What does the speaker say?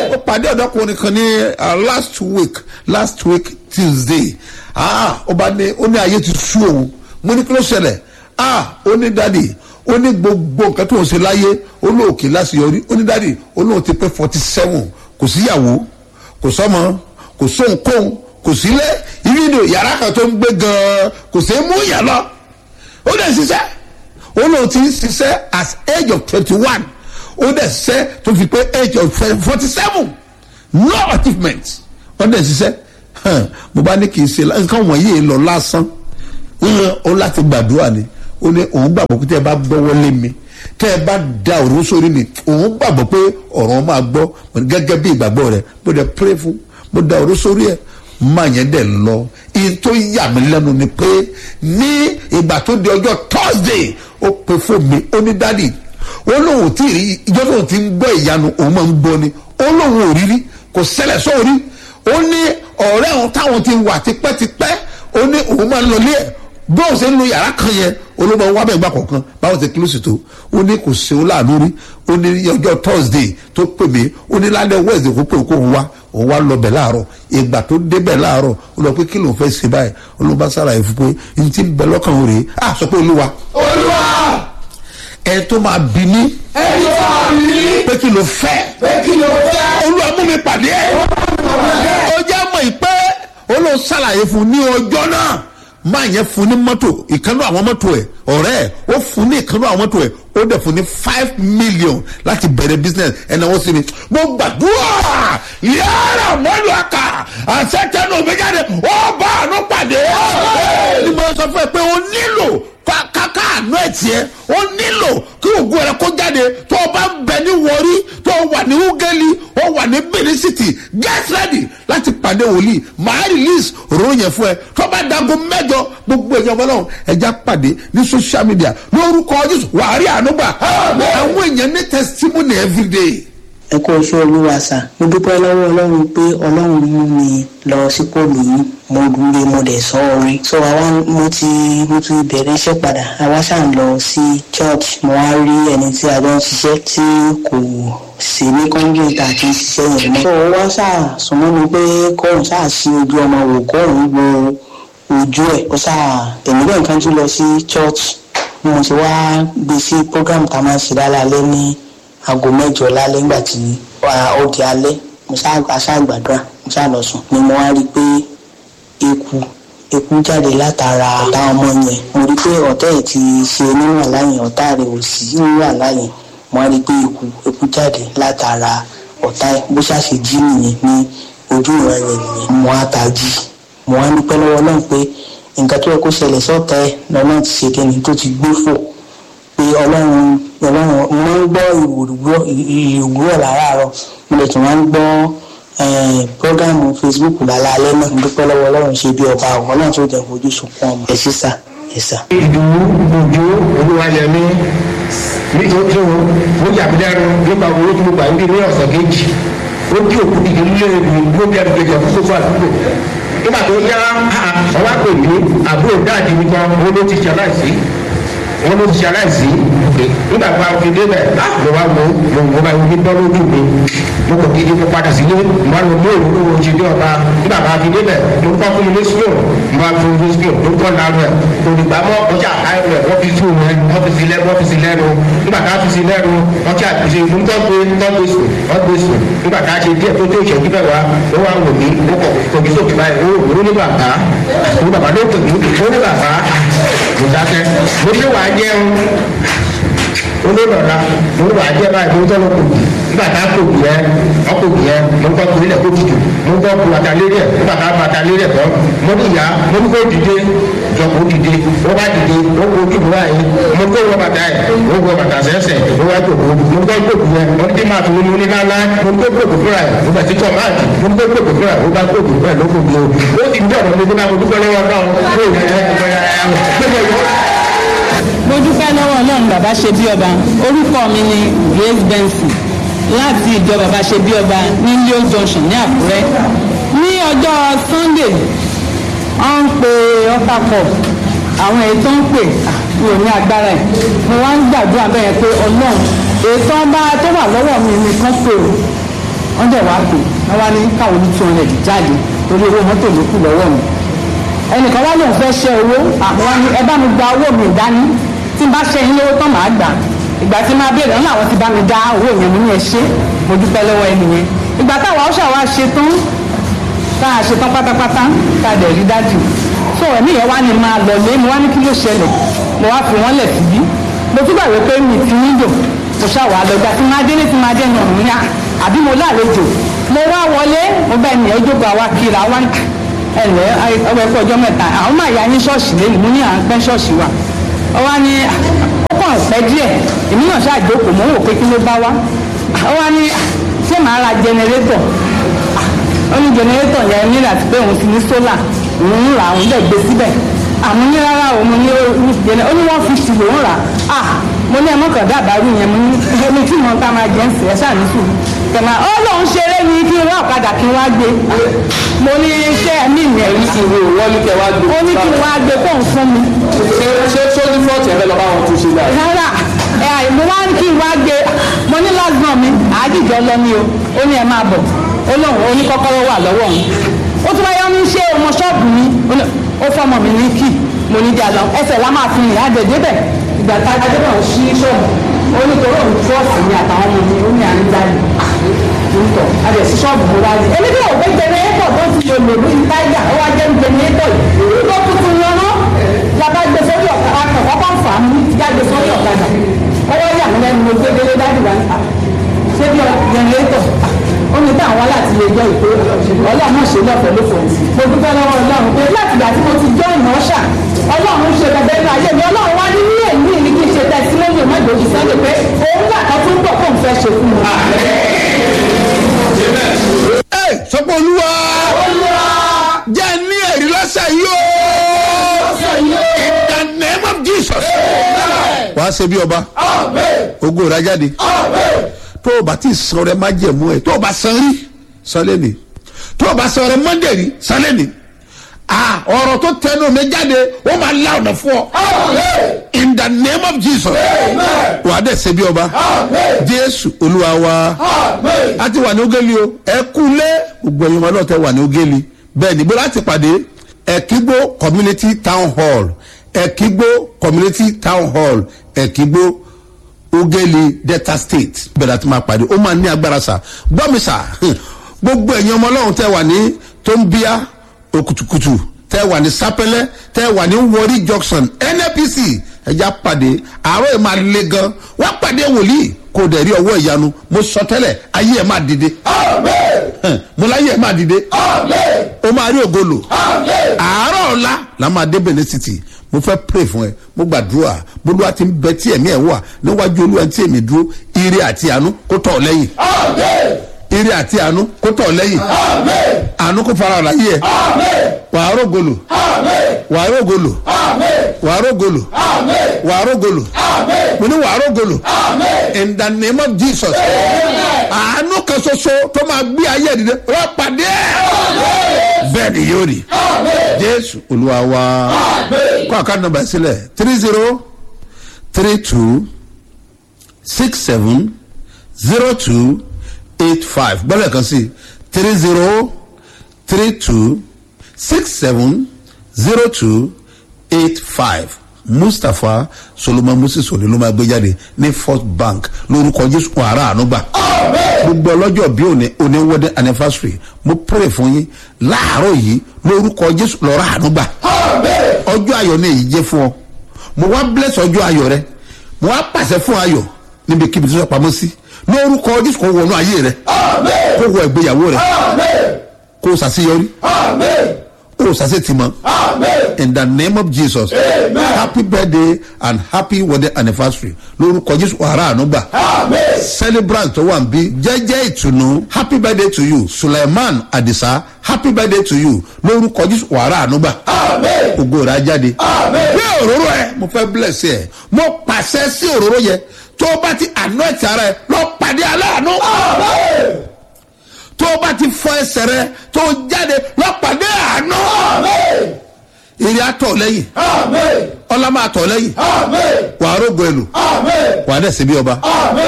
ó pàdé ọ̀dọ́kùnrin kan ní uh, last week last week tuesday ah ó bá ní ó ní ayé ti sú òun mo ní kí ló ṣẹlẹ̀ ah ó ní dádì ó ní gbogbo nǹkan tó ń ṣe láyé ó lóòkè láṣeyọrí ó ní dádì ó lóun ti pé forty seven kò síyàwó kò sọmọ kò sóhunkóhun kò sílẹ̀ ìrìnà yàrá kan tó ń gbé gan-an kò sí mú yàn lọ ó dẹ̀ ṣiṣẹ́ ó lóun ti ń ṣiṣẹ́ as age of twenty one ó dẹ̀ ṣiṣẹ́ tó fi pé age of forty seven no achievement ó dẹ̀ ṣiṣẹ́ hàn, mo bá ní kì í ṣe nǹkan wọ̀nyí lọ lásán ó láti gbàdúrà ni ó ní òun gbàgbọ́ pé tẹ́ ẹ bá gbọ́wọ́ lé mi tẹ́ ẹ bá da òró sórí mi òun gbàgbọ́ pé ọ̀rọ̀ máa gbọ́ gẹ́gẹ́ bí ìgbàgbọ́ rẹ̀ mo dẹ̀ pray fún mo da òró sórí ẹ̀ máa yẹn dẹ̀ lọ iye tó yà mí lẹ́nu ni pé ní ìgbà tó di ọjọ́ thursday ó pe fún mi ó ní dádì ó lóun tí rí ìjọ tóun ti ń gbọ́ ìyanu òun máa ń gbọ́ ni ó lóun ò rí rí kò ṣẹlẹ̀ sóorí ó ní ọ̀rẹ́ òun táwọn ti wà tipẹ́tipẹ́ ó ní òun máa ń lọlé ẹ̀ bí òun ṣe ń lo yàrá kan yẹn olóògbé wa bẹ̀ gbà kọ̀ọ̀kan báwọn ti kílósì tó ó ní kò ṣe ó láàánú rí ó ní ọjọ́ thursday tó pè mí ó ní lálẹ́ wednesday kó pè kó òun wá òun wá lọ bẹ̀ láàárọ̀ ìgbà tó débẹ̀ láàárọ̀ ó lọ pé kí lòun fẹ́ ṣe báyìí olóògbé sára ẹ̀ fún pé n ti bẹ lọ́kàn òun rèé à sọ pé olúwa olúwa ẹ tó máa bí ní ẹni tó wà ní pé kí ló fẹ́ pé kí ló fẹ́. olúwa mú mi pàdé ẹ̀ ó jẹ́ mọ̀ ìpẹ́ olóò ṣàlàyé fún ní ọjọ́ náà máa yẹn fún ní mọ́tò ìkànnì àwọn mọ́tò ẹ̀ ọ̀rẹ́ ẹ̀ ó fún ní ìkànnì àwọn mọ́tò ẹ̀ ó dẹ̀ fún ní five million láti bẹ̀rẹ̀ business ẹ̀nà wọ́n sí mi mo gbàdúrà yàrá mọ́lù àkà àṣetẹ́nu òmìjáde ó bá àánú pàdé ni mo sọ fún ẹ pé o nílò kàkà àánú ẹ̀ tiẹ̀ ó nílò kí ògùn rẹ kó jáde tó o bá ń bẹ ní wọrí tó o wà ní ugeli ó wà ní benin city get ready láti pàdé wòlíì màá release òróró yẹn fún ẹ tó bá dago mẹjọ gbogbo èèyàn ọmọ náà ẹja pàdé ní social media lórúkọ jésù wàá rí àánú gbà àwọn èèyàn ní testimony everyday. ẹ kó oṣù olúwa sà mo dúpẹ́ lọ́wọ́ ọlọ́run pé ọlọ́run mú mi lọ sí pọ́ọ̀lù yìí mo dúró mo dẹ̀ sọ orin so àwa mo ti mo ti bẹ̀rẹ̀ iṣẹ́ padà àwa ṣáà ń lọ sí church mo wá rí ẹni tí a jọ ń ṣiṣẹ́ tí kò sí ní kọ́ńgìrìtà àti ṣiṣẹ́ yẹn mọ́ so ó wá ṣáà súnmọ́ mi pé kóun ṣáà ṣí ojú ọmọ wò kóun wo ojú ẹ̀ ó ṣáà èmi náà kan tún lọ sí church mo ti wá gbé sí program tá a máa ṣe lálẹ́ ní aago mẹ́jọ lálẹ́ nígbà tí ó di alẹ́ mo ṣáà gbàdúrà mo ṣáà lọ sùn ni mo wá rí i pé eku eku jáde látara ọ̀tá ọmọ yẹn mo rí i pé ọ̀tá ẹ̀ ti ṣe nínú àláyìn ọ̀tá rẹ̀ ò sí nínú àláyìn mo wá rí i pé eku eku jáde látara ọ̀tá ẹ̀ bó ṣàṣe jí nìyẹn ní ojú ìran yẹn nìyẹn mo wá tají mo wá dúpẹ́ lọ́wọ́ náà pé nǹkan tó yẹ kó ṣẹlẹ̀ sọ́tà ẹ̀ lọ́nà ti ṣe kíni tó ti gbé fò pé ọlọ́run ọlọ́run mo máa ń gbọ́ ìwúrọ̀ láràárọ̀ mo lè tún máa ń gbọ́ programu facebook lálẹ́ náà dúpẹ́ lọ́wọ́ ọlọ́run ṣe bí ọba àwọn náà tó jẹ́ fojú sunkún ọmọ ẹ̀ sísà ẹ̀ sà. ìdùnnú òjò olúwayẹmí nítorí ó jàpídẹ́rù nípa owó tí mo gbà ń bí ní ọ̀sẹ̀ kejì ó kí òkú dìde nílé mi ló bí ẹnu kejì ọ̀fun gbogbo àdúgbò nígbà tó yá ọwọ́ pè mí àbúrò dáàdì mi kan owó ló ti ṣe aláìsí wọn ló ti ṣe aláìsí nígbà tó a fi débẹ̀ mo wá wo mo bá yọjú bọ́ lójú mi mo kò kí mo padà sílé mo wá lọ mú òru lówó ṣe dé ọba nígbà tó a fi débẹ̀ mo kọ́ fún mi ní sùúrù mo wá fún mi ní sùúrù mo kọ́ lárú ẹ̀ kò ní gbà mọ́ ọjà àkáyọ̀ rẹ̀ wọ́n fi sùn rẹ̀ wọ́n fi sí lẹ́nu wọ́n fi sí lẹ́nu nígbà tá a fi sí lẹ́nu wọ́n ti àtúnṣe mo tọ́ pé tọ́ pé sùn wọ́n gbé sùn nígbà tá a ṣe díẹ̀ tó tó ìṣẹ́jú bẹ́ẹ̀ wá ó wá wò mí ó kọ̀ kòkì sókè báyìí ó wò ó ní bàbá ó ní bàbá ló pè mí ó ní bàbá mo dákẹ́ mo ní wàá jẹun olólọ́ra mo ní wàá jẹ báyìí mo ń tọ́lọ́ kò nígbà tá a kò bì yẹn ọkọ̀ bì yẹn mo ń tọ́ kò nílẹ̀ kó tutù mo ń tọ́ kò bàtà lérí ẹ̀ nígbà tá a bàtà lérí ẹ̀ tọ́ mo ní ìyá mo ní kó dìde jọ kó dìde ó bá dìde ó kó ojú mi báyìí mo kó wọ bàtà ẹ̀ ó wọ bàtà sẹ́sẹ̀ ó wá kò kó mo tọ́ kò yẹn mo ní kí máa tún mo ní lálá mo ní kó kò kò fúnra ẹ̀ mo bẹ̀ sí tọ́ máàkì mo ní kó kò kò fúnra ẹ̀ ó bá kò kò fúnra ẹ̀ ló kò mi o ó ti dí ọ̀rọ̀ mi kó náà mo dúpẹ́ lọ́wọ́ náà ó yẹ mo dúpẹ́ lọ́wọ́ ọlọ́run bàbá ṣe bí ọba orúkọ mi ni grace benson láti ìjọ bàbá ṣe bí ọba ní leo junction ní àkúrẹ́ ní ọjọ́ sunday wọ́n ń pe ọ́pàpọ̀ àwọn èyí tó ń pè mi ò ní agbára ẹ̀ mo wá ń gbàdúrà bẹ́ẹ̀ pé ọlọ́run èyí tó ń bá tó wà lọ́wọ́ mi nìkan pè ó wọ́n dẹ̀ wá pè wọ́n wá ní káwọn ní two hundred jáde torí owó mọ́tò ló kù lọ́wọ́ mi ẹnìkan wá lóun fẹ́ ṣe owó àwọn ni ẹ bá mi gba owó mi dání tí n bá ṣe yín lówó tán màá gbà ìgbà tí máa béèrè wọn làwọn ti bá mi dá owó yẹn mo ní ẹ ṣe mo dúpẹ́ lọ́wọ́ ẹni yẹn ìgbà táwa ó ṣàwá ṣe tán tá a ṣe tán pátápátá tá a dẹ̀ rí dájú so ẹ̀mí yẹn wá ní máa lọ lé mo wá ní kí ló ṣẹlẹ̀ mo wá fi wọ́n lẹ̀ síbí mo tún gbàgbé pé mi ti ń dò mo ṣàwà lọ́gbà tí máa dé ní ti máa dé nà mí àbí mo lálejò mo wá wọlé mo bá ẹnìyẹn jókòó àwa kiri àwa ẹlẹ ọgbẹ ẹkọ ọjọ́ mẹ́ta àwọn máa yá ní ṣọ́ọ̀ṣì lẹ́yìn mo ní à ń pẹ́ ṣọ́ọ̀ṣì wa ọ wá ní ó kàn pẹ́ díẹ̀ èmi náà ṣàjókòó mo ń wò pé kí ló bá wá ọ wá ní ṣé màá ra jẹnẹrétọ̀ ó ní jẹnẹrétọ̀ yẹn ní láti pé òun ti ní sólà òun ń rà òun dẹ̀ gbé síbẹ̀ àmọ́ ní rárá o mo ní jẹnẹ ó ní one fifty lòún rà á mo ní ẹmọkàn dábàárù yẹn mo ní ẹni tí mo ń ta máa jẹ ń sè é ṣáà ní sùn kẹmà ó lóun ṣeré ni kí n wá ọ̀kadà kí n wá gbé mo ní iṣẹ́ ẹ̀mí mi ẹ̀rí sí ìwé wọ́n ní kẹ́ wá gbé. ó ní kí n wá gbé fóun fún mi ṣé ṣé tó ní fọ́ọ̀tì ẹ̀fẹ́ lọ bá wọn tún ṣe dáa. rárá ẹ mo wá ní kí n wá gbé mo ní lọ́gbọ̀n mi àádìjọ lọ ní o ó ní ẹ máa bọ̀ ó lóun ó ní kọ́kọ́rọ́ wà lọ́wọ́ òun ó tún wáyé ó ní ṣé ọmọ ṣọ́ọ̀bù mi ó fọmọ mi ní kì mo ní jà lọ ẹsẹ̀ lá máa fi rìn àjẹjẹ bẹ̀ ìgbà tá a jẹ́ náà ṣí ṣọ́ọ̀bù ó ní torí òun trọ́ọ̀sì mi àtàwọn ọmọ mi ó ní à ń jáde nítọ̀ adẹ̀ sí ṣọ́ọ̀bù mo wá rí èmi bí òwe jẹnẹrétọ̀ tó ti lò lò ní táyà ó wá jẹ́ jẹnẹrétọ̀ yìí ló tuntun wọn náà làbá gbé sórí ọ̀kadà akọ̀kọ́ bá ń fà á mú jáde sórí ọ̀kadà ọwọ́ yà mí lẹ́nu mo gbé délé dájú wa níta ṣé bí jẹnẹrétọ̀ ó ní bá àwọn láti lè jọ ìpè ọlọ́run ṣe lọ́fẹ̀ẹ́ ló fọ̀ mo dúpẹ́ lọ́wọ́ ọlọ́run pé láti ìgbà tí mo ti jọ́ ìmọ̀ọ́ṣà ọlọ́run ṣe bẹ̀bẹ̀ inú ayé mi ọlọ́run wá ní ní èmi ní kí n ṣe tẹ̀sílẹ́yìn mọ́jọ́jú sọ́dọ̀ pé òun gbà kan tó ń bọ̀ fóun fẹ́ ṣe fún mi. ẹ sọpọ olúwa jẹ ní ẹrí lọsẹ yìí o in the name of jesus wàá ṣe bí ọba ogo rà jáde tó o bá ti san rẹ má jẹ̀mú ẹ tó o bá san rí san lẹ́nìí tó o bá san rẹ mọ́ndé rí san lẹ́nìí ah ọ̀rọ̀ tó tẹnu mi jáde ó máa la ọ̀nà fún ọ in the name of jesus wàá dẹ̀ ṣe bí ọba jésù olúwa wa a ti wà ní ogeli o ẹ kú lé gbogbo ẹ̀yin ọmọ náà tẹ wà ní ogeli bẹ́ẹ̀ ni bó láti pàdé ẹ̀kígbó community town hall ẹ̀kígbó community town hall ẹ̀kígbó ogeli delta state bẹ̀rẹ̀ àti máa pàdé ó máa ní agbára sà gbọ́ mi sà gbogbo ẹ̀yin ọmọ ọlọ́run tẹ wà ní tóńbíà okutukutu tẹ wà ní sapẹlẹ tẹ wà ní wọrí junction nnpc ẹja pàdé àárọ̀ ẹ̀ máa le gan wọ́n pàdé wòlíì kò dẹ̀ rí ọwọ́ ìyanu mo sọ tẹ́lẹ̀ ayé ẹ̀ máa dìde mo láyé ẹ̀ máa dìde o máa rí ògolo àárọ̀ ọ̀la la máa dé benin city mo fẹ́ pray fún ẹ mo gbàdúrà bolúwa ti ń bẹ tí ẹ̀mí ẹ̀ wà níwájú olúwa tí èmi dúró ire àti àánú kó tọ̀ ọ́ lẹ́yìn ire àti àánú kó tọ̀ ọ́ lẹ́yìn àánú kó fara ọ̀la yìí ẹ̀ wàá rògolo wàá rògolo wàá rògolo wàá rògolo mo ní wàá rògolo in the name of jesus àánú kan ṣoṣo tó máa gbé ayé ìdílé rọ pàdé bẹ́ẹ̀ ni yóò rí jésù olúwa wa kó àkáǹtì nọmba sílẹ̀ three zero three two six seven zero two eight five gbọ́dọ̀ kan sí three zero three two six seven zero two eight five mustapha solomon moses òní ló máa gbé jáde ní first bank lórúkọ jésù wàrà ànúgbà gbogbo ọlọ́jọ́ bí òní òní wedding anniversary mo pray fún yín láàárọ̀ yìí lórúkọ jésù lọ́rọ̀ ànúgbà ọjọ́ ayọ̀ ni èyí jẹ́ fún ọ mo wá bless ọjọ́ ayọ̀ rẹ mo wá pàṣẹ fún ayọ̀ níbikíbi tó sọ pamọ́ sí lórúkọ jésù kò wọnú ayé rẹ kò wọ ìgbéyàwó rẹ kò sàṣeyọrí kò sàṣetìmọ in the name of jesus happy birthday and happy wedding anniversary lórúkọ jésù wàrà ànúgbà celebrant tó wà ń bí jẹ́jẹ́ ìtùnú happy birthday to you suleiman adisa happy birthday to you lórúkọ jésù wàrà ànúgbà ògo rà jáde bí òróró ẹ mo fẹ́ bless ẹ mo pàṣẹ sí òróró yẹ tó o bá ti àná ẹ̀tì ara ẹ lọ pàdé aláàánú tó o bá ti fọ ẹsẹ̀ rẹ tó o jáde lọ pàdé àánú ìrì àtọ̀ lẹ́yìn ọlá máa tọ̀ lẹ́yìn wàá rògbò ẹlò wàá dẹ̀ síbi ọba